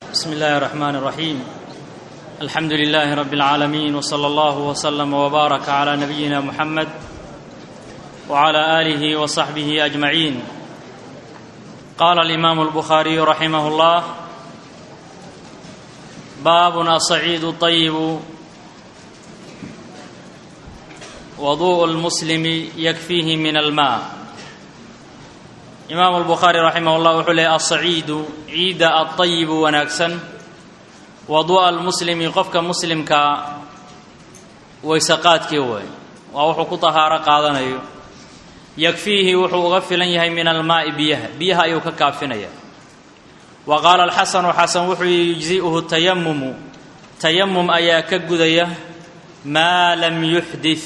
بسم الله الرحمن الرحيم الحمد لله رب العالمين وصلى الله وسلم وبارك على نبينا محمد وعلى اله وصحبه اجمعين قال الامام البخاري رحمه الله باب الصعيد الطيب وضوء المسلم يكفيه من الماء imaamu albukhaari raximah llah wuxuu leeyay alsaciidu ciidda alطayibu wanaagsan wadu'a almuslimi qofka muslimkaa waysaqaadkii waay waa wuxuu ku tahaaro qaadanayo yakfiihi wuxuu uga filan yahay min almaa'i biyaha biyaha ayuu ka kaafinaya wa qaala alxasanu xasan wuxuu yihi yujzi'uhu tayamumu tayamum ayaa ka gudaya maa lam yuxdit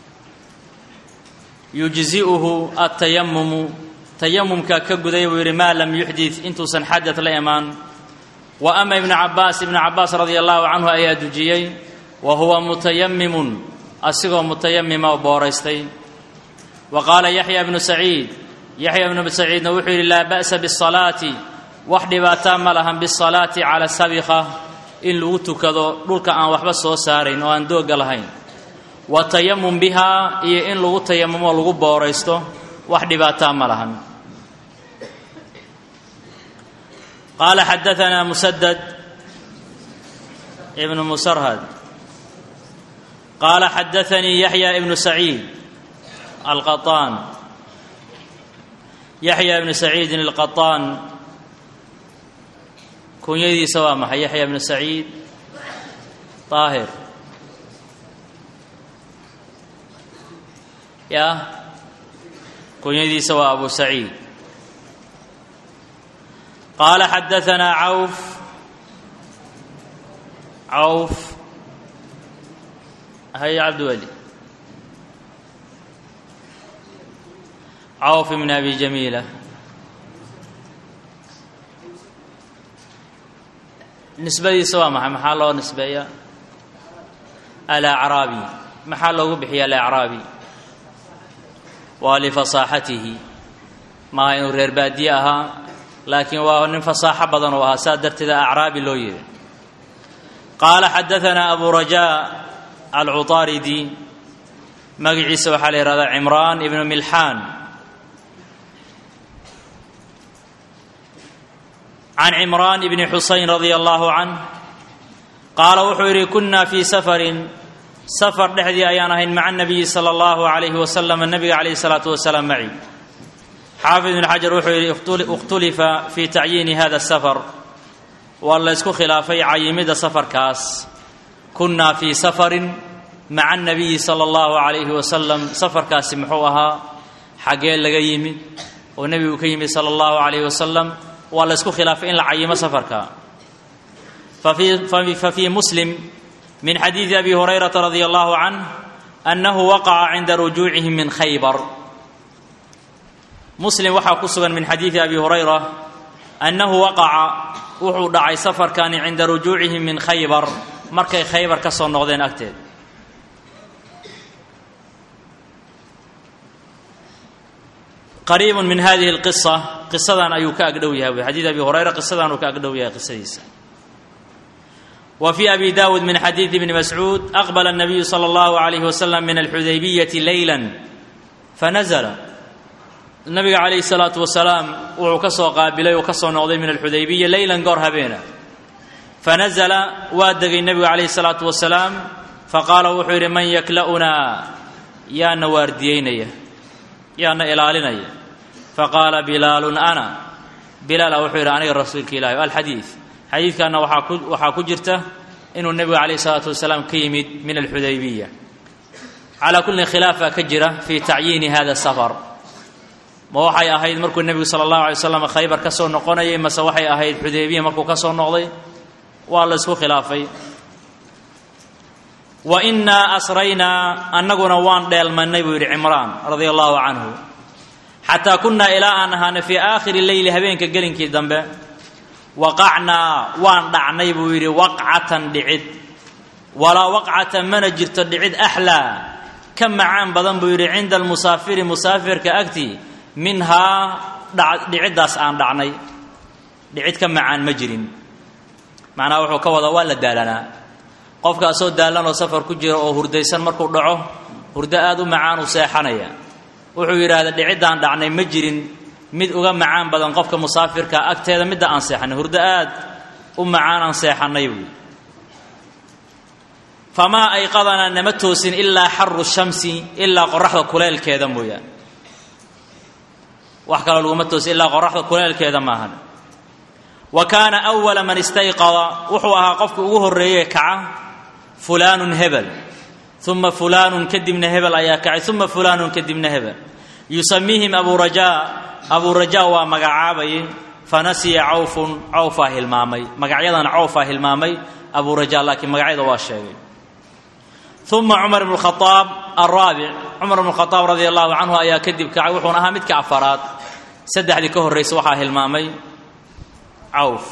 yujzi'uhu atayamumu tayamumka ka gudaya buu yidhi maa lam yuxdit intuusan xadad la imaan wa ama ibnu cabaas ibnu cabaas radia allahu canhu ayaa dujiyey wa huwa mutayamimun asigoo mutayamima oo booraystay wa qaala yaxya ibnu saciid yaxya ibnu saciidna wuxuu yidhi laa ba'sa bisalaati wax dhibaataa ma lahan bisalaati cala sabikha in lagu tukado dhulka aan waxba soo saarayn oo aan doogga lahayn wa tayamum bihaa iyo in lagu tayamumo lagu booraysto wax dhibaataa ma lahan qaala xadaanaa musadad ibnu musarhad qaala xadaanii yaxya ibnu saciid alqaطaan yaxya ibnu saciidin alqaطaan kunyadiisa waa maxay yaxya ibnu saciid طaahir ya kunyadiisa waa abu saciid qaala xadaanaa cawf cawf hay cabdiweli cawf ibn abi jamiila nisbadiisa waa maxay maxaa loo nisbeeya alacraabi maxaa loogu bixiya alacraabi waa lifasaaxatihi maaha inuu reer baadiye ahaa laakiin waa nin fasaaxo badan uu ahaa saa darteeda acraabi loo yidhi qaala xadaanaa abu rajaa alcuطaaridi magaciisa waxaa la yihahdaa cimraan ibnu milxaan can cimraan ibni xusayn radia allahu canh qaala wuxuu yidhi kunna fii safarin safar dhexdii ayaan ahayn maca nabiyi sala allahu calayhi wasalam nabiga calayhi salaatu wasalaam maci xaafid ibn xajar wuxuu yidhi ikhtulifa fii tacyiini hada safar waa la ysku khilaafay cayimidda safarkaas kunnaa fii safarin maca nabiyi sala allahu calayhi wasalam safarkaasi muxuu ahaa xaggee laga yimid oo nebigu ka yimid sala allahu calayhi wasalam waa la ysku khilaafay in la cayimo safarka fa fii muslim min xadiidi abi hurayrata radia allahu canh annahu waqaca cinda rujuucihim min khaybar muslim waxaa ku sugan min xadiidi abi hurayra annahu waqaca wuxuu dhacay safarkani cinda rujuucihim min khaybar markay khaybar ka soo noqdeen agteed qariibun min hadihi اlqisa qisadan ayuu ka agdhow yahay xadiid abi hurayra qisadan uu ka agdhow yahay qisadiisa وفي أبي داود من حديث ابن مسعود أقبل النبي صلى الله عليه وسلم من الحديبية ليلا فنزل النبي عليه الصلاة والسلام وحو كسو قابلي وكسو نوضي من الحديبية ليلا قور هبينا فنزل وادق النبي عليه الصلاة والسلام فقال وحير من يكلأنا يا نوارديين يا إلالنا فقال بلال أنا بلال وحير أنا رسولك إلهي الحديث xadiidkaana waxaa ku jirta inuu nebigu calayh isalaatu wasalaam ka yimid min alxudaybiya calaa kullin khilaafa ka jira fii tacyiini hada safar ma waxay ahayd markuu nebigu sala allahu alay waslam khaybar ka soo noqonayay mase waxay ahayd xudaybiya markuu ka soo noqday waa la ysku khilaafay wa innaa asraynaa annaguna waan dheelmannay buu yidhi cimraan radia allahu canhu xataa kunnaa ilaa aan ahaana fii aakhiri leyli habeenka gelinkii dambe waqacnaa waan dhacnay buu yidhi waqcatan dhicid walaa waqcata mana jirto dhicid axlaa ka macaan badan buu yidhi cinda almusaafiri musaafirka agtii minhaa dhiciddaas aan dhacnay dhicid ka macaan ma jirin macnaha wuxuu ka wadaa waa la daalanaa qofkaasoo daalan oo safar ku jira oo hurdaysan markuu dhaco hurdo aada u macaan uu seexanaya wuxuu yidhaahda dhiciddaan dhacnay ma jirin mid uga macaan badan qofka musaafirka agteeda midda aan seexanay hurdo aad u macaan aan seexannay buui famaa ayqadanaa nama toosin ilaa xaru shamsi ilaa qoraxda kuleelkeeda mooyaane wax kaloo laguma toosin ilaa qoraxda kuleelkeeda maahan wa kaana awala man istayqada wuxuu ahaa qofka ugu horreeye kaca fulaanun hebel uma fulaanun kadibna hebel ayaa kacay uma fulaanun kadibna hebel yusamiihim abu rajaa abuu rajaa waa magacaabayay fanasiya cawfun cawfaa hilmaamay magacyadana cawfaa hilmaamay abuu rajaa laakiin magacyada waa sheegay uma cumar bnu khaaab araabic cumar bnu khaaab radia allahu canhu ayaa kadib kacay wuxuuna ahaa midka afaraad saddexdii ka horraysa waxaa hilmaamay cawf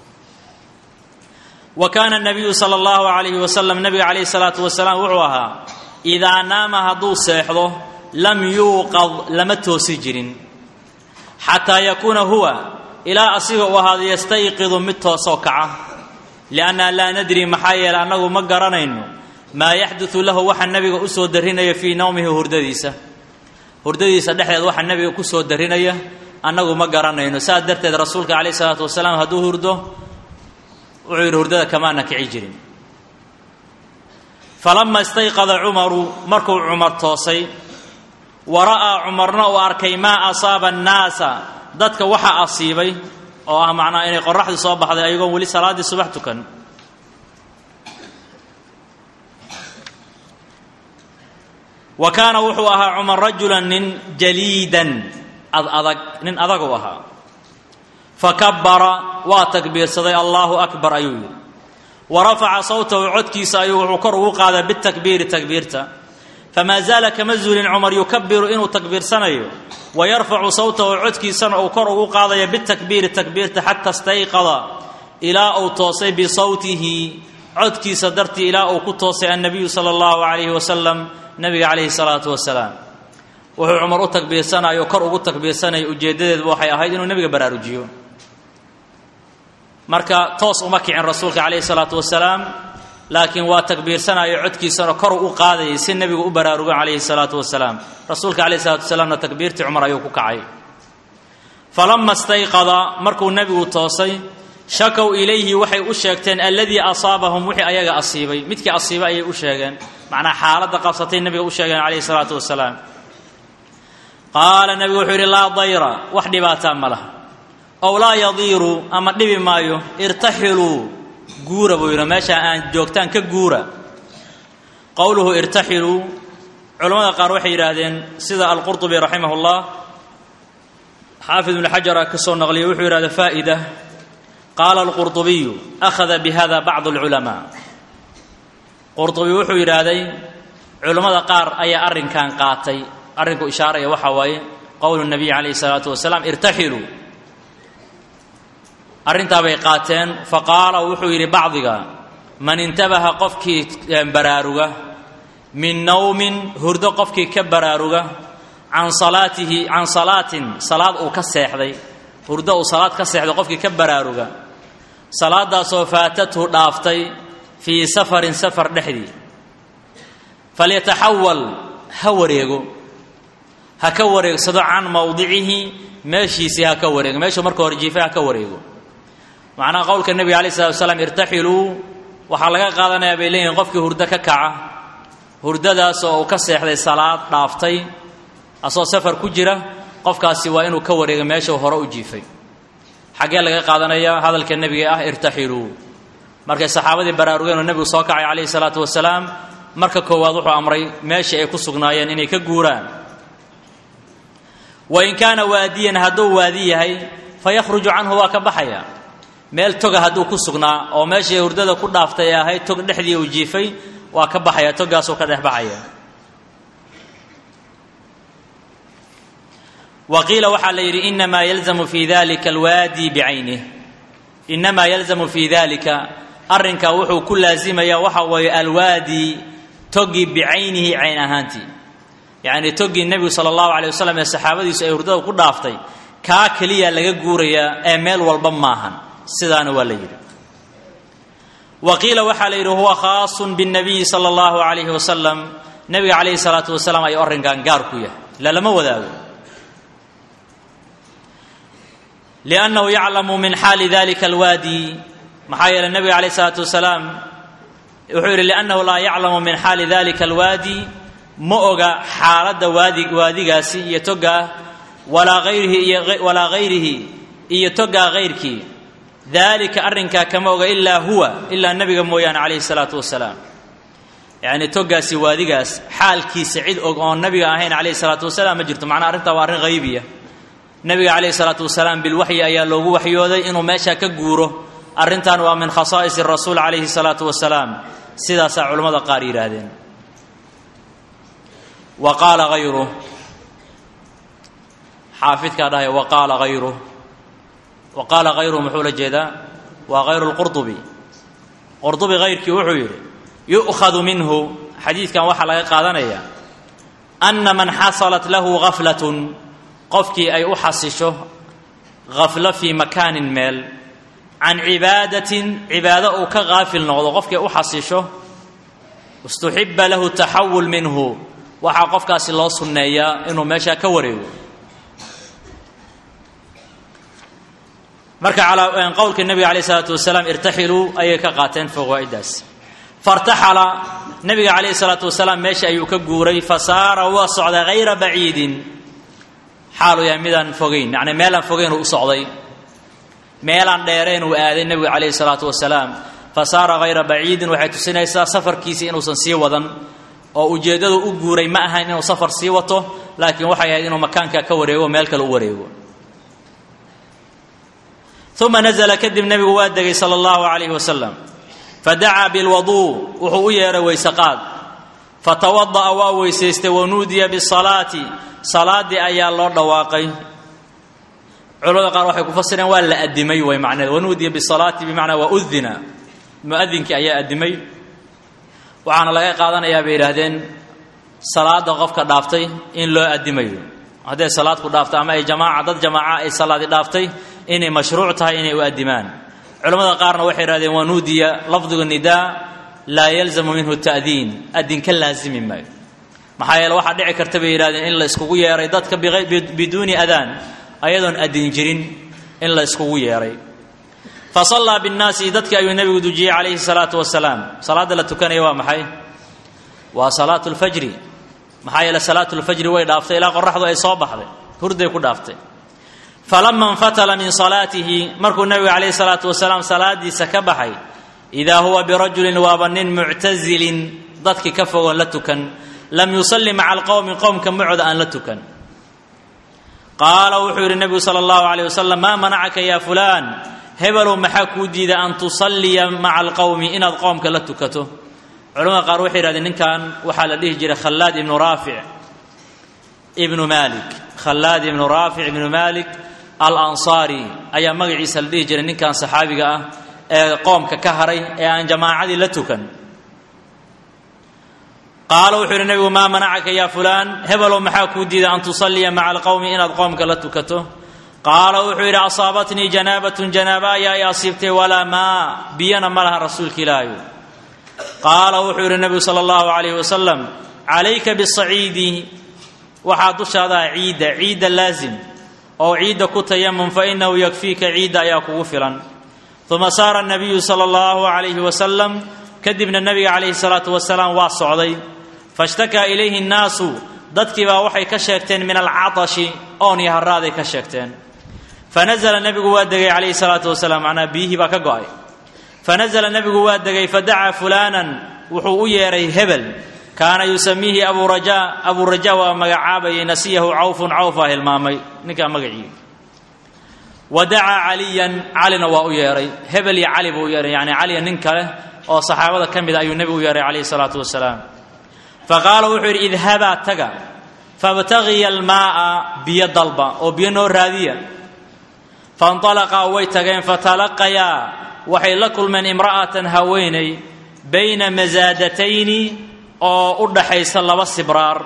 wa kaana nabiyu sala allahu alayhi wasalam nabiga calayhi salaatu wasalaam wuxuu ahaa idaa naama hadduu seexdo lam yuuqad lama toosi jirin xataa yakuuna huwa ilaa asiga uu ahaado yastayqidu mid toosoo kaca lianna laa nadri maxaa yeele annagu ma garanayno maa yaxdudu lahu waxa nebiga u soo darinaya fii nawmihi hurdadiisa hurdadiisa dhexdeed waxa nebiga ku soo darinaya annagu ma garanayno saas darteed rasuulka calayh isalaatu wasalaam hadduu hurdo wuxuu yidhi hurdada kamaana kici jirin falama istayqada cumaru markuu cumar toosay wa ra'aa cumarna uu arkay maa asaaba annaasa dadka waxa asiibay oo ah macnaa inay qoraxdii soo baxday ayagoon weli salaaddii subax tukan wa kaana wuxuu ahaa cumar rajulan nin jaliidan ad adag nin adaguu ahaa fakabara waa takbiirsaday allaahu akbar ayuu yidhi wa rafaca sawtahu codkiisa ayuu wuxuu kor ugu qaaday bitakbiiri takbiirta famaa zaala kama zuulin cumar yukabiru inuu takbiirsanayo wa yarfacu sawtahu codkiisana uu kor ugu qaadaya bitakbiiri takbiirta xata stayqada ilaa uu toosay bisawtihi codkiisa dartii ilaa uu ku toosay annabiyu sala allahu calayhi wasalam nabiga calayhi salaatu wasalaam wuxuu cumar u takbiirsanayo kor ugu takbiirsanaya ujeeddadeeduba waxay ahayd inuu nebiga baraarujiyo marka toos uma kicin rasuulka calayhi salaatu wasalaam laakiin waa takbiirsanayo codkiisana kor u qaadayay si nebigu u baraarugo calayhi salaatu wasalaam rasuulka calayhi salatu wasalaamna takbiirtii cumar ayuu ku kacay falama stayqada markuu nebigu toosay shakow ilayhi waxay u sheegteen alladii asaabahum wixii ayaga asiibay midkii asiibay ayay u sheegeen macnaa xaaladda qabsatay nebiga u sheegeen calayhi salaatu wasalaam qaala nebigu wuxuu yidhi laa dayra wax dhibaataa ma laha ow laa yadiiru ama dhibi maayo irtaxiluu guura buu yidhi meesha aan joogtaan ka guura qowluhu irtaxiluu culammada qaar waxay yidhaahdeen sida alqurطubi raximah اllah xaafid ibnu xajar ka soo naqliya wuxuu yidhahda faa'ida qaala alqurطubiyu akhada bihada bacd اlculamaa qurطubi wuxuu yidhaahday culammada qaar ayaa arrinkan qaatay arrinku ishaaraya waxaa waaye qowlu nabiy calayhi الsalaatu wasalaam irtaxiluu arrintaabay qaateen faqaala wuxuu yidhi bacdiga man intabaha qofkii baraaruga min nawmin hurdo qofkii ka baraaruga can salaatihi can salaatin salaad uu ka seexday hurdo uu salaad ka seexday qofkii ka baraaruga salaadaasoo faatathu dhaaftay fii safarin safar dhexdii falyataxawal ha wareego ha ka wareegsado can mawdicihi meeshiisii ha ka wareego meeshuu marka hore jiifay ha ka wareego macnaha qowlka nebiga alay slatu wasalaam irtaxiluu waxaa laga qaadanayaa bay leeyihin qofkii hurdo ka kaca hurdadaas oo uu ka seexday salaad dhaaftay asoo safar ku jira qofkaasi waa inuu ka wareego meeshuu hore u jiifay xaggee laga qaadanayaa hadalka nebiga ah irtaxiluu markay saxaabadii baraarugeen oo nebigu soo kacay calayhi salaatu wasalaam marka koowaad wuxuu amray meeshii ay ku sugnaayeen inay ka guuraan wain kaana waadiyan hadduu waadi yahay fayakhruju canhu waa ka baxaya meel toga hadduu ku sugnaa oo meeshii hurdada ku dhaaftay ee ahayd tog dhexdii uu jiifay waa ka baxaya togaasuu ka dhex baxaya wa qiila waxaa la yidhi inamaa yalzamu fi dalika alwaadi bicaynih inamaa yalzamu fi dalika arrinkaa wuxuu ku laasimayaa waxa weeye alwaadi togi bicaynihi cayn ahaantii yacnii toggii nebigu sala allahu calay wasalam ee saxaabadiisu ay hurdada ku dhaaftay kaa keliya laga guurayaa ee meel walba maahan sidaana waa la yidhi wa qiila waxaa la yidhi huwa khaasun biاnnabiyi sala allahu calayhi wasalam nebiga calayhi salaatu wasalaam ayuu arrinkan gaar ku yahay ila lama wadaago liannahu yaclamu min xaali dalika alwaadi maxaa yeeley nebiga calayh isalaatu wasalaam wuxuu yidhi liannahu laa yaclamu min xaali dalika alwaadi ma oga xaaladda waadi waadigaasi iyo togaa walaa hayrihi iyo walaa hayrihi iyo togaa hayrkii daalika arrinkaa kama oga ilaa huwa ilaa nebiga mooyaane calayhi salaatu wasalaam yacni togaasi waadigaas xaalkiisa cid og oon nabiga ahayn calayhi salaatu wasalaam ma jirto macnaa arrintaa waa arrin haybiya nebiga calayhi salaatu wasalaam bilwaxyi ayaa loogu waxyooday inuu meeshaa ka guuro arrintan waa min khasaa'is rasuul calayhi salaatu wasalaam sidaasaa culammada qaar yidhaahdeen wa qaala hayruh xaafidkaa dhahaya wa qaala hayruh wa qaala hayruh muxuu la jeedaa waa hayru lqurdubi qurdubi hayrkii wuxuu yidhi yu'khadu minhu xadiidkan waxaa laga qaadanayaa anna man xasalat lahu gaflatun qofkii ay u xasisho gaflo fii makaanin meel can cibaadatin cibaado uu ka qaafil noqdo qofkii u xasisho istuxiba lahu taxawul minhu waxaa qofkaasi loo sunneeyaa inuu meeshaa ka wareego marka calaa qowlka nebiga calayh isalaatu wasalaam irtaxiluu ayay ka qaateen fawaa'idaas fartaxala nebiga calayhi salaatu wasalaam meesha ayuu ka guuray fa saara waa socday hayra baciidin xaaluu yahay midaan fogayn yacni meelaan fogayn uu u socday meelaan dheereen uu aaday nebigu calayhi salaatu wasalaam fa saara hayra baciidin waxay tusinaysaa safarkiisii inuusan sii wadan oo ujeeddadu u guuray ma ahayn inuu safar sii wato laakiin waxay ahayd inuu makaanka ka wareego meel kale u wareego uma nazla kadib nebigu waa degay sala allahu calayhi wasalam fadacaa bilwaduu wuxuu u yeedhay weyseqaad fatawada'a waa weysaystay wanuudiya bisalaati salaaddii ayaa loo dhawaaqay culamada qaar waxay ku fasireen waa la adimay way macneed wanuudiya bisalaati bimacnaa waa udina muadinkii ayaa adimay waxaana laga qaadanayaa bay yidhaahdeen salaada qofka dhaaftay in loo adimayo hadday salaad ku dhaafto ama ay jamaaca dad jamaaca ay salaadi dhaaftay inay mashruuc tahay inay u adimaan culamada qaarna waxay yidhahdeen wanuudiya lafdigu nidaa laa yalzamu minhu ta'diin adin ka laazimi maayo maxaa yeele waxaa dhici karta bay yidhahdeen in la iskugu yeeray dadka biduuni adaan ayadoon adin jirin in la iskugu yeeray fa sallaa binnaasi dadkii ayuu nebigu dujiyey calayhi salaatu wasalaam salaadda la tukanaya waa maxay waa salaatu lfajri maxaa yeele salaatu lfajri way dhaaftay ilaa qoraxdu ay soo baxday hurday ku dhaaftay falama infatala min salaatihi markuu nebigu calayhi salaatu wasalaam salaadiisa ka baxay idaa huwa birajulin waaba nin muctasilin dadkii ka fogoon la tukan lam yusalli maca alqowmi qowmka macooda aan la tukan qaala wuxuu yidhi nebigu sala allahu calayh wasalam maa manacaka ya fulaan hebelow maxaa kuu diida an tusalliya maca alqowmi inaad qoomka la tukato culamada qaar waxay yidhahdeen ninkan waxaa la dhihi jiray khallaad ibnu raafic ibnu malik khallaad ibnu raafic ibnu malik alansaari ayaa magaciisa la dhihi jiray ninkan saxaabiga ah ee qoomka ka haray ee aan jamaacadii la tukan qaala wuxuu yidhi nebigu maa manacaka ya fulaan hebelow maxaa kuu diida an tusalliya maca alqowmi inaad qoomka la tukato qaala wuxuu yidhi asaabatnii janaabatun janaaba ayaa i asiibtay walaa maa biyana ma laha rasuulka ilaahayu qaala wuxuu yidhi nebigu sala allahu calayhi wasalam calayka bisaciidi waxaa dushaadaa ciidda ciidda laasim oo ciidda ku tayamum fa inahu yakfiika ciidda ayaa kugu filan uma saara nabiyu sala allahu calayhi wasalam kadibna nebiga calayhi salaatu wasalaam waa socday fashtakaa ilayhi nnaasu dadkii baa waxay ka sheegteen min alcatashi oon iyo haraaday ka sheegteen fanazla nebigu waa degay calayhi salaatu wasalaam macnaa biyihii baa ka go'ay fanazla nebigu waa degay fadacaa fulaanan wuxuu u yeedhay hebel kaana yusamiihi abu rajaa abuu rajaa waa magacaabayay nasiyahu cawfun cawfaa hilmaamay ninkaa magacii wa dacaa caliyan calina waa u yeedhay hebel iyo cali buu u yeedhay yani caliya nin kale oo saxaabada ka mida ayuu nebigu u yeedhay calayhi salaatu wasalaam faqaala wuxuu yidhi idhabaa taga fabtagiya almaa'a biyo dalba oo biyo noo raadiya fainطalaqaa way tageen fatalaqayaa waxay la kulmeen imra'atan haweeney bayna masaadatayni oo u dhaxaysa laba sibraar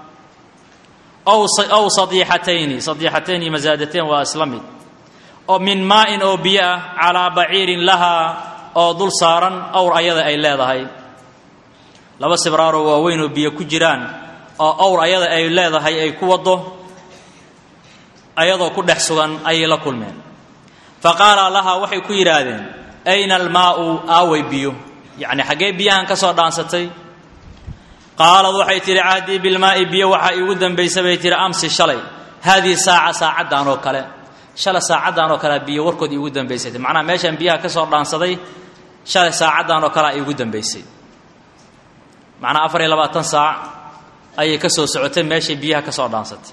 ow sadiixatayni sadiixatayn iyo masaadatayn waa isla mid oo min maa'in oo biyo ah calaa baciirin lahaa oo dul saaran awr ayada ay leedahay laba sibraaroo waaweyn oo biyo ku jiraan oo awr ayada ay leedahay ay ku waddo ayadoo ku dhex sugan ayay la kulmeen fa qaala lahaa waxay ku yidhaahdeen ayna almaa'u aaway biyo yacni xaggee biyahan ka soo dhaansatay qaalad waxay tidhi cahdii bilmaa'i biyo waxaa iigu dambaysa bay tihi amsi shalay haadihi saaca saacaddan oo kale shalay saacaddan oo kalea biyo warkood iigu dambaysay macnaha meeshaan biyaha ka soo dhaansaday shalay saacaddan oo kalea iigu dambaysay macnaha afar iyo labaatan saac ayay ka soo socotay meeshay biyaha ka soo dhaansatay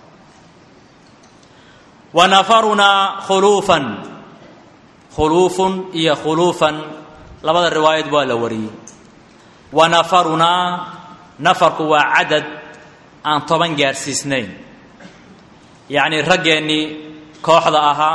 wa nafarunaa khuluufan khuluufun iyo khuluufan labada riwaayad waa la wariyey wa nafarunaa nafarku waa cadad aan toban gaarsiisnayn yacnii raggeennii kooxda ahaa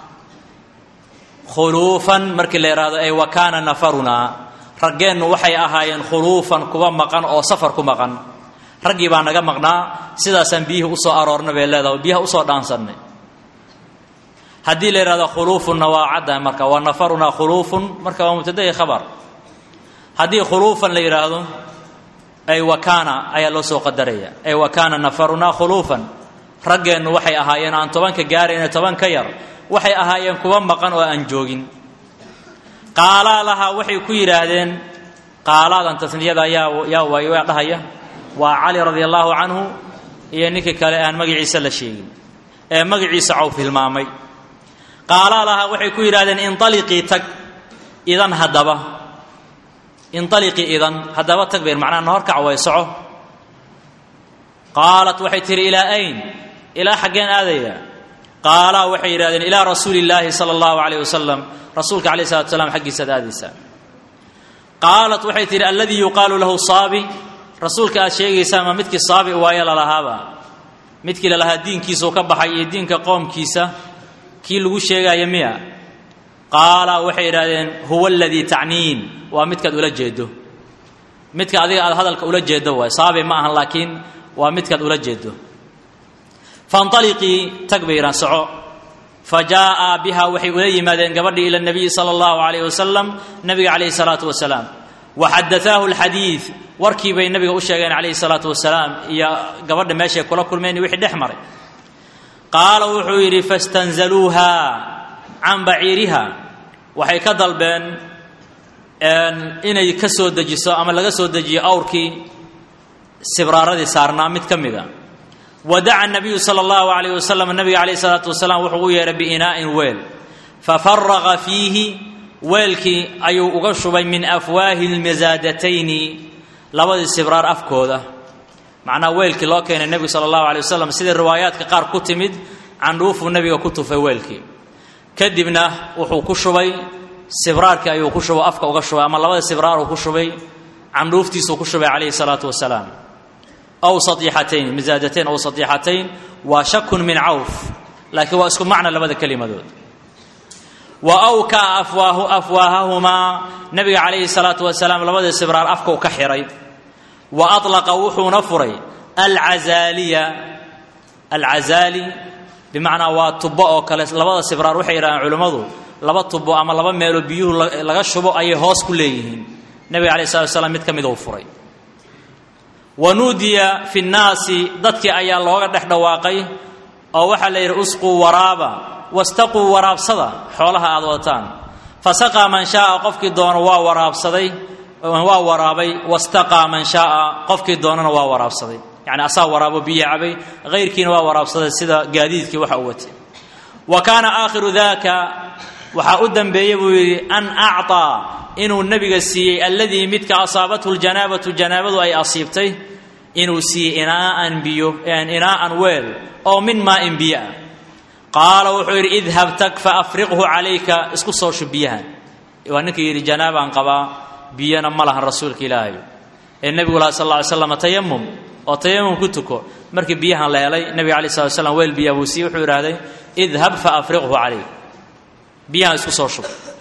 khuluufan markii la yidhaahdo ay wa kaana nafarunaa raggeennu waxay ahaayeen khuluufan kuwa maqan oo safar ku maqan raggii baa naga maqnaa sidaasaan biyihii usoo aroorna bay leedaha biyaha usoo dhaansannay haddii la yidhahdo khuluufunna waa caddahay marka waa nafarunaa khuluufun marka waa mubtadayi khabar haddii khuluufan la yidhaahdo ay wa kaana ayaa loo soo qadaraya ay wa kaana nafarunaa khuluufan raggeennu waxay ahaayeen aan tobanka gaarayna toban ka yar waxay ahaayeen kuwa maqan oo aan joogin qaalaa lahaa waxay ku yidhaahdeen qaalaadan tasniyada yaa yaa waay waa dhahaya waa cali radia allaahu canhu iyo ninkii kale aan magaciisa la sheegin ee magaciisa cawf hilmaamay qaalaa lahaa waxay ku yidhahdeen inaliqii tag idan haddaba inaliqii idan haddaba tag bayr macnaha na horkac way soco qaalat waxay tihi ilaa ayn ilaa xaggeen aadaya qaalaa waxay yidhahdeen ilaa rasuuli illaahi sala allahu calayh wasalam rasuulka alayh salatu slam xaggiisaad aadaysaa qaalat waxay tihi alladii yuqaalu lahu saabi rasuulka aad sheegaysaa ma midkii saabi waaye lalahaaba midkii lalahaa diinkiisuu ka baxay iyo diinka qoomkiisa kii lagu sheegaayo miya qaala waxay idhahdeen huwa aladii tacniin waa midkaad ula jeedo midka adiga aad hadalka ula jeedo waay saabi ma ahan laakiin waa midkaad ula jeedo fainaliqii tag bay yidhahan soco fa jaa'a biha waxay ula yimaadeen gabadhii ila nabiyi sala allahu calayh wasalam nabiga calayhi salaatu wasalaam wa xadaaahu alxadiid warkii bay nabiga u sheegeen calayhi salaatu wasalaam iyo gabadha meeshay kula kulmeen wixii dhex maray qaala wuxuu yidhi fastanzaluuha can baciiriha waxay ka dalbeen inay ka soo dejiso ama laga soo dejiyo awrkii sibraaradii saarnaa mid ka mida wa daca nabiyu sala allahu calayh wasalam nabiga calayhi salaatu wasalaam wuxuu u yeedhay biinaa'in weel fafaraqa fiihi weelkii ayuu uga shubay min afwaahi lmasaadatayni labadii sibraar afkooda macnaha weelkii loo keenay nebigu sala allahu alay wasalam sidai riwaayaadka qaar ku timid candhuufuu nebiga ku tufay weelkii kadibna wuxuu ku shubay sibraarkii ayuu ku shubay afka uga shubay ama labada sibraaruu ku shubay candhuuftiisuu ku shubay calayhi salaatu wasalaam aw sadiixatayn masaajatayn aw sadiixatayn waa shakun min cawf laakiin waa isku macna labada kelimadood wa awkaa afwaahu afwaahahumaa nabiga calayhi salaatu wasalaam labadii sibraar afka u ka xihay wa alaqa wuxuuna furay alcazaaliya alcazaali bimacnaa waa tubo oo kale labada sibraar waxay yidhahdeen culimmadu laba tubo ama laba meeloo biyuhu laga shubo ayay hoos ku leeyihiin nebiga alayh salatu wasalaam mid ka mid uu furay wa nuudiya fi nnaasi dadkii ayaa looga dhex dhawaaqay oo waxaa la yidhi usquu waraaba wastaquu waraabsada xoolaha aad wadataan fasaqaa man shaaa qofkii doono waa waraabsaday waa waraabay wastaqaa man shaaa qofkii doonana waa waraabsaday yani asaa waraabo biyo cabay hayrkiina waa waraabsaday sida gaadiidkii waxa u watay wa kaana aakhiru daka waxaa u dambeeyey buu yidhi an acطaa inuu nebiga siiyey alladii midka asaabathu ljanaabatu janaabadu ay asiibtay inuu siiyey inaaan biyo inaa'an weel oo min maa'in biyo ah qaala wuxuu yidhi idhab tag faafriqhu calayka isku soo shub biyahan waa ninkii yidhi janaabaan qabaa biyana ma lahan rasuulka ilaahay ee nebigu laha sal lla ly slam tayamum oo tayamum ku tuko markii biyahan la helay nebiga alay slat slam weel biyaa buu siiyey wuxuu idhahday idhab faafriqhu calayk biyahan isku soo shub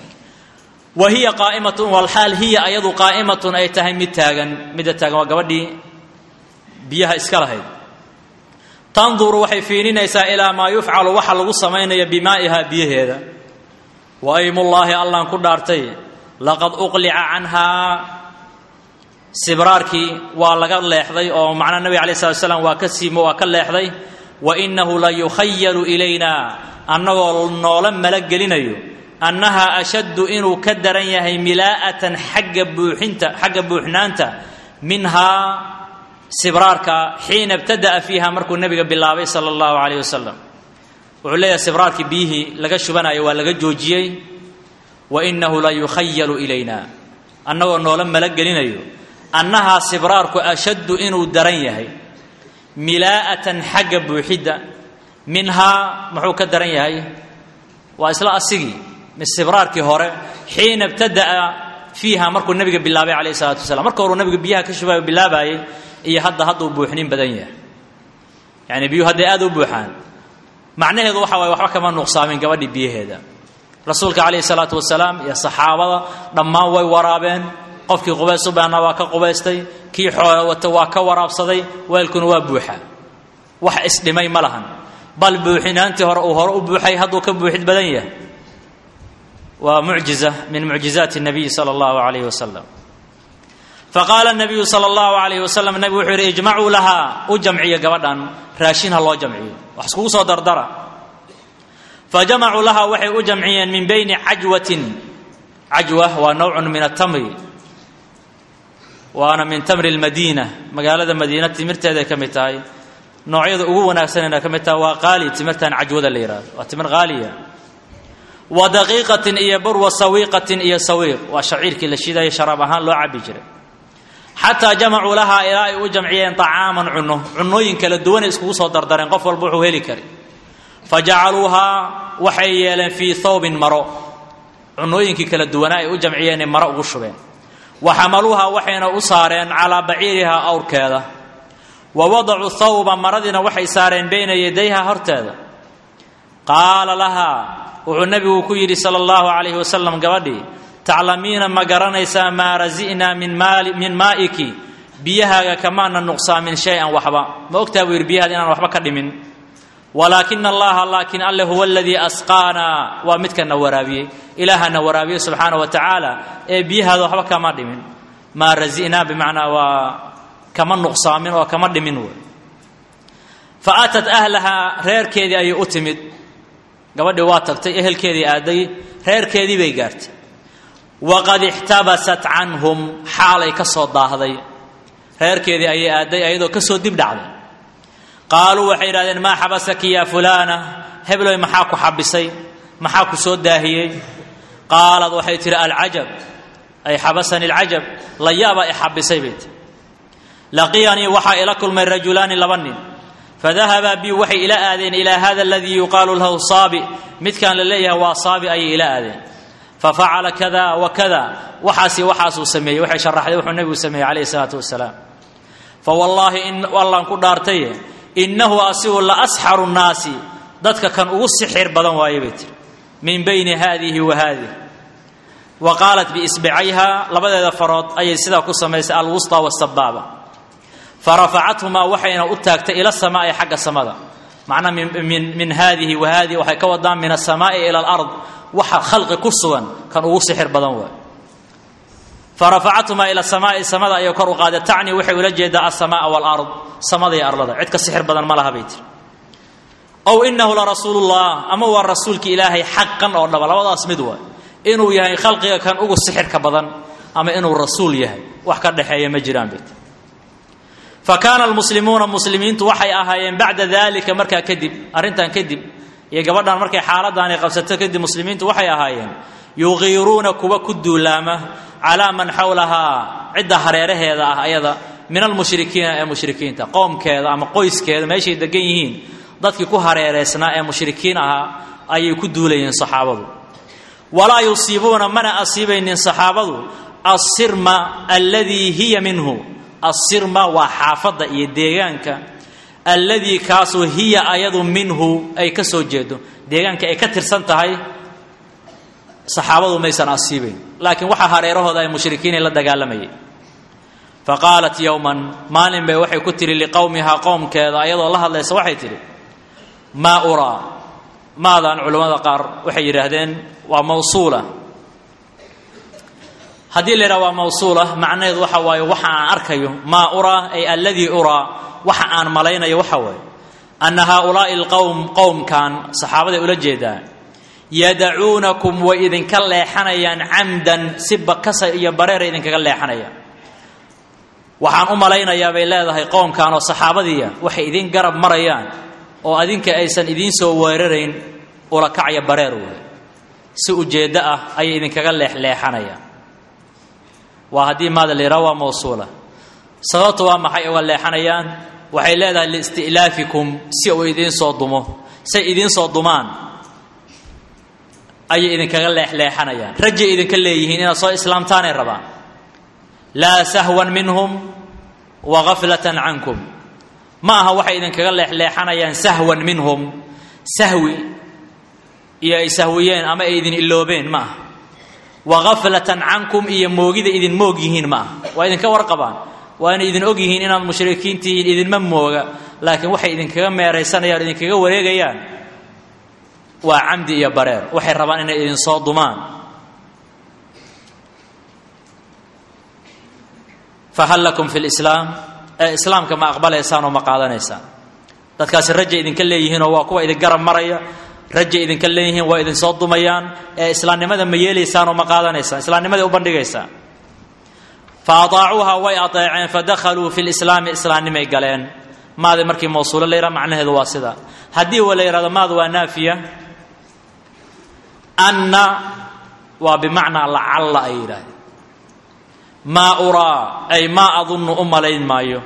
wa hiya qaa'imatun walxaal hiya ayadu qaa'imatun ay tahay mid taagan midda taagan waa gabadhii biyaha iska lahayd tanduru waxay fiininaysaa ilaa maa yufcalu waxa lagu samaynaya bimaa'iha biyaheeda wa aymullaahi allaan ku dhaartay laqad uqlica canhaa sibraarkii waa laga leexday oo macnaa nebiga alay slat slam waa ka siimo waa ka leexday wa inahu la yukhayalu ilayna annagoo noola malagelinayo annahaa ashaddu inuu ka daran yahay milaa'atan xagga buuxinta xagga buuxnaanta minhaa sibraarka xiina ibtada'a fiiha markuu nebiga bilaabay sala allahu calayh wasalam wuxuu leeyahay sibraarkii biyihii laga shubanayo waa laga joojiyey wa inahu la yukhayalu ilayna annagoo noola malagelinayo annahaa sibraarku ashaddu inuu daran yahay milaa'atan xagga buuxidda minhaa muxuu ka daran yahay waa isla asigii sibraarkii hore xiina ibtada'a fiiha markuu nebiga bilaabay calayh isalaatu wasalaam marka horuu nebiga biyaha ka shubayo bilaabayay iyo hadda hadduu buuxnin badan yahay yacni biyuhu hadday aada u buuxaan macnaheedu waxa waye waxba kama nuqsaamin gabadhii biyaheeda rasuulka calayhi salaatu wasalaam iyo saxaabada dhammaan way waraabeen qofkii qubays u baahna waa ka qubaystay kii xoola wata waa ka waraabsaday weelkuna waa buuxa wax isdhimay ma lahan bal buuxinaantii hore uu hore u buuxay hadduu ka buuxid badan yahay waa mucjiza min mucjizaati nabiyi sala allahu calayhi wasalam faqaala nabiyu sala allahu calayhi wasalam nebigu wuxuu yidhi ijmacuu lahaa u jamciya gabadhan raashin ha loo jamciyo wax iskugu soo dardara fajamacuu lahaa waxay u jamciyeen min bayni cajwatin cajwa waa nowcun min atamri waana min tamri lmadiina magaalada madiina timirteeday ka mid tahay noocyada ugu wanaagsanayna ka mid tahay waa qaali timirtan cajwada la yidhahdo waa timir qaaliya wa daqiiqatin iyo bur wa sawiiqatin iyo sawiiq waa shaciirkii la shiidaya sharaab ahaan loo cabi jiray xataa jamacuu lahaa ilaa ay u jamciyeen طacaaman cuno cunooyin kala duwanay iskugu soo dardareen qof walba wuxuu heli kari fa jacaluuhaa waxay yeeleen fii thawbin maro cunooyinkii kala duwanaa ay u jamciyeenay maro ugu shubeen wa xamaluuhaa waxayna u saareen calaa baciirihaa awrkeeda wa wadacuu thawba maradiina waxay saareen bayna yadayha horteeda qaala lahaa wuxuu nebigu ku yidhi sala allahu calayhi wasalam gabadhii taclamiina ma garanaysaa maa rasi'naa min maali min maa'iki biyahaaga kamaana nuqsaamin shay-an waxba ma ogtaha buu yidhi biyahaada inaan waxba ka dhimin walaakina allaha laakiin alle huwa aladii asqaanaa waa midkana waraabiyey ilaahana waraabiyey subxaana wa tacaala ee biyahaada waxba kama dhimin maa rasi'naa bimacnaa waa kama nuqsaamin oo kama dhimin wey fa aatat ahlahaa reerkeedii ayay u timid gabadhii waa tagtay ehelkeedii aaday reerkeedii bay gaartay waqad ixtabasat canhum xaalay ka soo daahday reerkeedii ayay aaday ayadoo ka soo dib dhacday qaaluu waxay yidhahdeen maa xabasaki yaa fulaana hebloy maxaa ku xabisay maxaa ku soo daahiyey qaalad waxay tidhi alcajab ay xabasani alcajab la yaabaa i xabisay bay tii laqiyanii waxaa ila kulmay rajulaani laba nin fadahabaa bi waxay ila aadeen ilaa hada aladii yuqaalu lahu saabi midkaan la leeyahay waa saabi ayay ila aadeen fafacala kada wa kada waxaasi waxaasuu sameeyey waxay sharaxday wuxuu nebigu sameeyey calayhi salaatu wasalaam fa wallaahi in allaan ku dhaartaye innahu asigu la asxaru nnaasi dadka kan ugu sixir badan waaye bay tiri min bayni haadihi wa haadih wa qaalat biisbicayha labadeeda farood ayay sidaa ku samaysay alwusطa wasabaaba farafacathumaa waxayna u taagtay ila samaa'i xagga samada macnaa min haadihi wa haadihi waxay ka wadaan min asamaa'i ila alard waxa khalqi ku sugan kan ugu sixir badan waay farafacathumaa ila samaa'i samada ayay kor u qaaday tacni waxay ula jeedaa alsamaaa walard samada iyo arlada cid ka sixir badan ma laha bay tiri ow inahu la rasuulullah ama waa rasuulki ilaahay xaqan oo dhaba labadaas mid waay inuu yahay khalqiga kan ugu sixirka badan ama inuu rasuul yahay wax ka dhexeeya ma jiraan bay tiri fa kaana almuslimuuna muslimiintu waxay ahaayeen bacda dalika markaa kadib arrintan kadib iyo gabadhan markay xaaladaani qabsato kadib muslimiintu waxay ahaayeen yuqiiruuna kuwa ku duulaama calaa man xawlahaa cidda hareeraheeda ah ayada min almushrikiina ee mushrikiinta qoomkeeda ama qoyskeeda meeshay degan yihiin dadkii ku hareereysnaa ee mushrikiin ahaa ayay ku duulayeen saxaabadu walaa yusiibuuna mana asiibaynin saxaabadu assirma alladii hiya minhu assirma waa xaafadda iyo deegaanka alladii kaasoo hiya ayadu minhu ay ka soo jeedo deegaanka ay ka tirsan tahay saxaabadu maysan asiibayn laakiin waxaa hareerahooda ay mushrikiinay la dagaalamayeen fa qaalat yowman maalin bay waxay ku tihi liqowmihaa qowmkeeda ayadoo la hadlaysa waxay tidhi maa uraa maadan culammada qaar waxay yidhaahdeen waa mawsuula haddii la yidhaha waa mawsuula macnaheedu waxa waaye waxa aan arkayo maa uraa ay alladii uraa waxa aan malaynayo waxa waaye anna haaulaa'i alqowm qowmkan saxaabaday ula jeedaa yadacuunakum way idinka leexanayaan camdan si bakasa iyo bareeray idinkaga leexanayaan waxaan u malaynayaa bay leedahay qoomkan oo saxaabadiiya waxay idin garab marayaan oo adinka aysan idiin soo weerarayn ulakacya bareer wey si ujeeddo ah ayay idinkaga leexleexanayaan waa haddii maada la yidhaha waa mawsuula sababta waa maxay uga leexanayaan waxay leedahay liisti'laafikum si uu idiin soo dumo say idiin soo dumaan ayay idinkaga leexleexanayaan rajay idinka leeyihiin inaad soo islaamtaanay rabaan laa sahwan minhum wa gaflatan cankum ma aha waxay idinkaga leexleexanayaan sahwan minhum sahwi iyo ay sahwiyeen ama ay idin iloobeen ma aha wa gaflatan cankum iyo moogida idin moog yihiin ma aha waa idinka warqabaan waa inay idin og yihiin inaad mushrikiin tihiin idinma mooga laakiin waxay idinkaga meeraysanayaan o idinkaga wareegayaan waa camdi iyo bareer waxay rabaan inay idin soo dumaan fahal lakum fi lislaam ee islaamka ma aqbalaysaan oo ma qaadanaysaan dadkaasi rajay idinka leeyihiinoo waa kuwa idin garab maraya rajay idinka leeyihiin waa idin soo dumayaan ee islaamnimada ma yeelaysaan oo ma qaadanaysaan islaamnimaday u bandhigaysaan fa ataacuuha way ateeceen fadakhaluu fi lislaami islaamnimay galeen maadi markii mawsuulo la yidhaha macnaheedu waa sida haddii wa la yidhahdo maad waa naafiya anna waa bimacnaa lacalla ay yidhaahdeen maa uraa ay maa adunnu u malayn maayo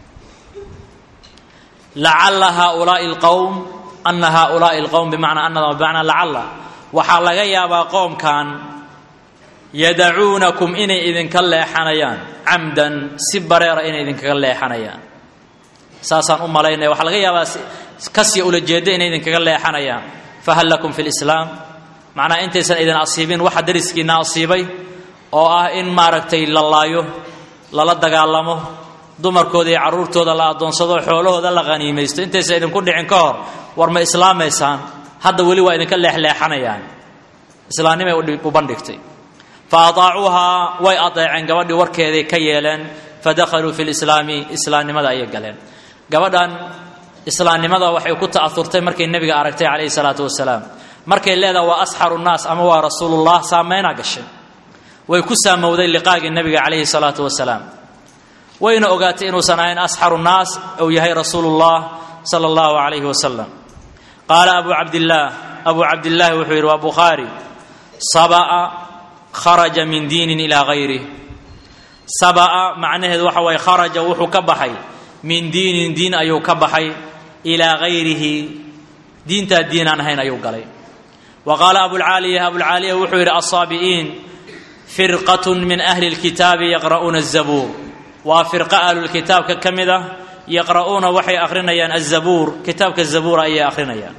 lacalla haaulaai alqowm anna haaulaai alqowm bimacnaa annada bimacnaa lacalla waxaa laga yaabaa qoomkan yadacuunakum inay idinka leexanayaan camdan si bareera inay idinkaga leexanayaan saasaan u malaynaya waxaa laga yaabaa kasii ula jeedda inay idinkaga leexanayaan fahal lakum fi lislaam macnaha intaysan idin asiibin waxa dariskiinna asiibay oo ah in maaragtay la laayo lala dagaalamo dumarkooda iyo carruurtooda la addoonsado xoolahooda la qhaniimaysto intaysan idinku dhicin ka hor war ma islaamaysaan hadda weli waa idinka leexleexanayaan islaamnimay u bandhigtay fa ataacuuhaa way adeeceen gabadhii warkeeday ka yeeleen fadakhaluu fi lislaami islaamnimada ayay galeen gabadhan islaamnimada waxay ku ta'aurtay markay nebiga aragtay calayhi salaatu wasalaam markay leedaha waa asxaru nnaas ama waa rasuulullah saameynaa gashay way ku saamowday liqaagii nebiga calayhi salaatu wasalaam wayna ogaatay inuusan ahayn asxaru nnaas uu yahay rasuulullah sala allahu calayhi wasalam qaala abu cabdillaah abu cabdillaahi wuxuu yidhi waa bukhaari saba'a kharaja min diinin ilaa hayrih saba'a macnaheedu waxa waye kharaja wuxuu ka baxay min diinin diin ayuu ka baxay ilaa hayrihi diintaa diin aan ahayn ayuu galay wa qaala abulcaaliya abulcaaliya wuxuu yidhi assaabi'iin firqatun min ahli lkitaabi yaqra'uuna azabuur waa firqa ahlulkitaabka ka mid ah yaqra'uuna waxay akhrinayaan azabuur kitaabka zabuura ayay akhrinayaan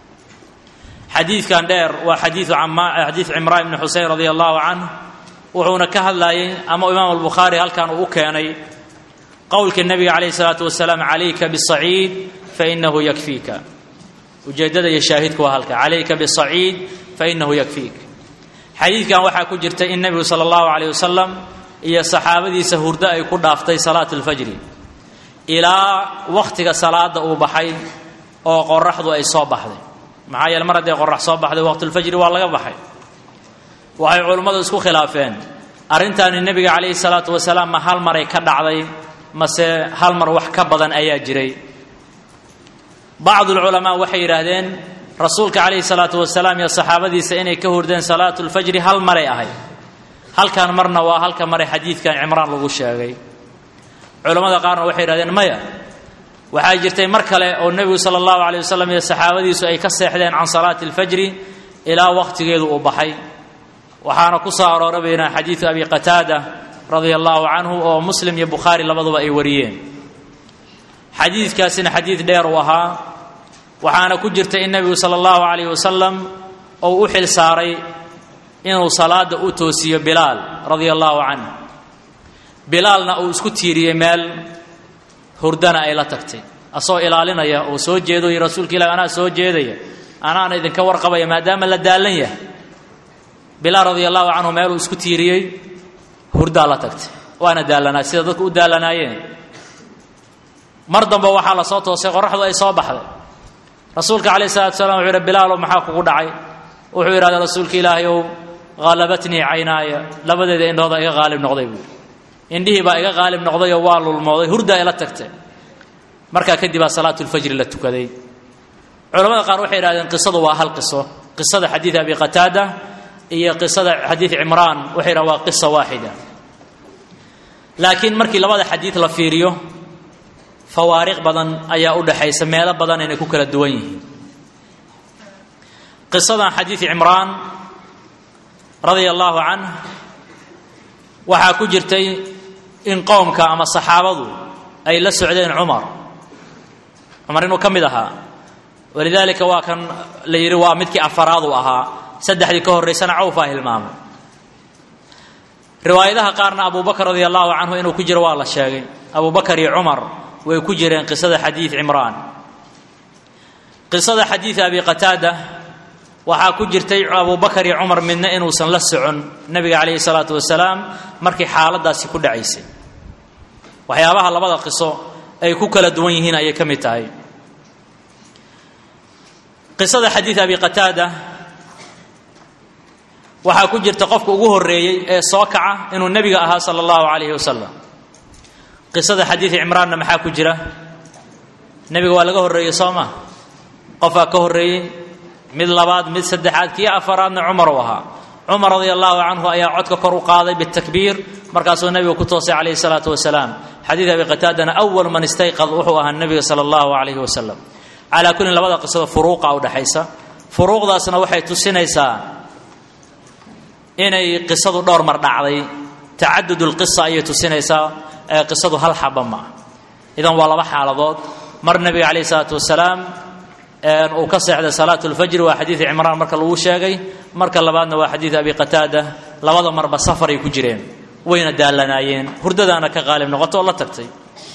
xadiidkan dheer waa xadiidu xadiid cimraan ibni xusein radia allahu canh wuxuuna ka hadlayay ama imaam albukhaari halkan uu u keenay qowlkii nabiga calayhi salaatu wasalaam calayka bisaciid fainahu yakfiika ujeeddada iyo shaahidku waa halka calayka bisaciid fainahu yakfiik xadiidkan waxaa ku jirta in nebigu sala allahu calayh wasalam iyo saxaabadiisa hurdo ay ku dhaaftay salaat alfajri ilaa wakhtiga salaada uu baxay oo qoraxdu ay soo baxday maxaa yeele mar hadday qorax soo baxday waqtulfajri waa laga baxay waxay culummadu isku khilaafeen arrintaani nebiga calayhi salaatu wasalaam ma hal maray ka dhacday mase hal mar wax ka badan ayaa jiray bacdulculamaa waxay yidhaahdeen rasuulka calayhi salaatu wasalaam iyo saxaabadiisa inay ka hurdeen salaatu lfajri hal maray ahayd halkan marna waa halka maray xadiidkan cimraan lagu sheegay culammada qaarna waxay yidhahdeen maya waxaa jirtay mar kale oo nebigu sala allahu calay wasalam iyo saxaabadiisu ay ka seexdeen can salaati alfajri ilaa wakhtigeedu uu baxay waxaana ku soo aroora baynaa xadiidu abi qataada radia allahu canhu oo muslim iyo bukhaari labaduba ay wariyeen xadiidkaasina xadiid dheer uu ahaa waxaana ku jirta in nebigu sala allahu calayh wasalam uu u xil saaray inuu salaada u toosiyo bilaal radia allahu canh bilaalna uu isku tiiriyey meel hurdana ay la tagtay asagoo ilaalinaya oo soo jeedo iyo rasuulka ilahi anaa soo jeedaya anaana idinka warqabaya maadaama la daallan yahay bilaal radia allahu canhu meeluu isku tiiriyey hurdaa la tagtay waana daallanaa sida dadku u daallanaayeen mar dambe waxaa la soo toosay qoraxdu ay soo baxday rasuulka calayh salatu salam wuxuu yidhi bilaalow maxaa kugu dhacay wuxuu yidhahda rasuulka ilaahay ow haalabatnii caynaaya labadeeda indhooda iga qaalib noqday buu indhihii baa iga qaalib noqday oo waa lulmooday hurdaa ila tagtay markaa kadib baa salaatulfajri la tukaday culamada qaar waxay yidhahdeen qisadu waa hal qiso qisada xadiid abi qataada iyo qisada xadiid cimraan waxay yidhahdeen waa qisa waaxida laakiin markii labada xadiid la fiiriyo fawaariq badan ayaa u dhaxaysa meelo badan inay ku kala duwan yihiin qisadan xadiid cimraan radia allaahu canh waxaa ku jirtay in qowmka ama saxaabadu ay la socdeen cumar cumar inuu ka mid ahaa walidaalika waa kan la yidhi waa midkii afaraad uu ahaa saddexdii ka horraysana cawfaa hilmaamay riwaayadaha qaarna abu bakr radia allahu canhu inuu ku jiro waa la sheegay abu bakar iyo cumar way ku jireen qisada xadiid cimraan qisada xadiid abi qataada waxaa ku jirtay abu bakar iyo cumar midna inuusan la socon nebiga calayhi salaatu wasalaam markii xaaladaasi ku dhacaysay waxyaabaha labada qiso ay ku kala duwan yihiin ayay ka mid tahay qisada xadiid abi qataada waxaa ku jirta qofka ugu horreeyey ee soo kaca inuu nebiga ahaa sala allahu calayhi wasalam qisada xadiid cimraanna maxaa ku jira nebiga waa laga horreeyey soo ma qofaa ka horreeyey mid labaad mid saddexaad kii afaraadna cumar uu ahaa cumar radia allahu canhu ayaa codka kor u qaaday bitakbiir markaasuu nebiga ku toosay calayhi salaatu wasalaam xadiid abi qataadana awal man istayqad wuxuu ahaa nebiga sala allahu calayhi wasalam calaa kullin labada qisada furuuqa u dhexaysa furuuqdaasna waxay tusinaysaa inay qisadu dhowr mar dhacday tacadud lqisa ayay tusinaysaa ee qisadu hal xaba ma ah idan waa laba xaaladood mar nebiga calayhi salaatu wasalaam uu ka seexday salaat lfajri waa xadiid cimraan marka lagu sheegay marka labaadna waa xadiid abi qataada labada marba safaray ku jireen wayna daallanaayeen hurdadaana ka qaalib noqoto oo la tagtay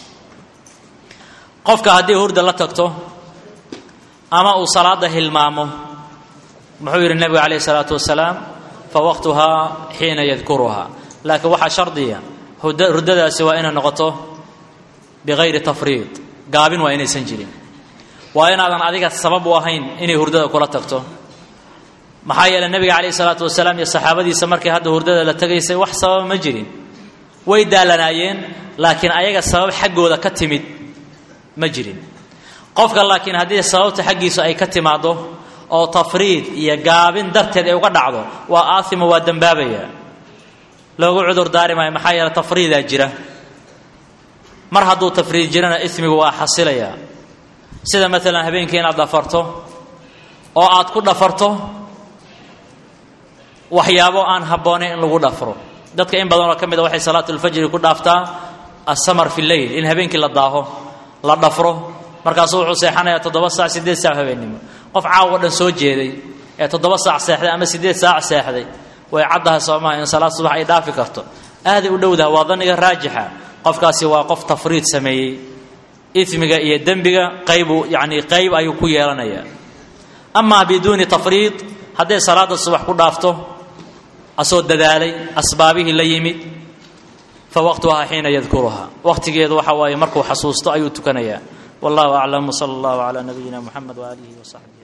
qofka haddii hurda la tagto ama uu salaada hilmaamo muxuu yidhi nebigu calayhi salaatu wasalaam fa waqtuhaa xiina yadkuruhaa laakiin waxaa shardiya hurdadaasi waa inay noqoto bikayri tafriid gaabin waa inaysan jirin waa inaadan adiga sabab u ahayn inay hurdada kula tagto maxaa yeeley nebiga calayhi salaatu wasalaam iyo saxaabadiisa markay hadda hurdada la tegaysay wax sababa ma jirin way daalanaayeen laakiin ayaga sabab xaggooda ka timid ma jirin qofka laakiin haddii sababta xaggiisu ay ka timaaddo oo tafriid iyo gaabin darteed ay uga dhacdo waa aasimo waa dembaabaya loogu cudur daari maayo maxaa yeele tafriidaa jira mar hadduu tafriid jirana ismigu waa xasilayaa sida maalan habeenkii inaad dhafarto oo aad ku dhafarto waxyaabo aan habboonayn in lagu dhafro dadka in badanoo ka mid a waxay salaatulfajri ku dhaaftaa assamar fi lleyl in habeenkii la daaho la dhafro markaasuu wuxuu seexanayaa toddoba saac siddeed saac habeennimo qof caawa dhan soo jeeday ee toddoba saac seexday ama siddeed saac seexday way caddahay soomaha in salaad subax ay dhaafi karto aaday u dhowdaha waa danniga raajixa qofkaasi waa qof tafriid sameeyey ismiga iyo dembiga qaybu yacni qayb ayuu ku yeelanayaa amaa biduuni tafriid hadday salaada subax ku dhaafto asoo dadaalay asbaabihii la yimid fa waqtuhaa xiina yadkuruhaa waqtigeedu waxa waaye markuu xasuusto ayuu tukanayaa wallahu aclam wsala allahu calaa nabiyina muxamed waaalihi wasaxbi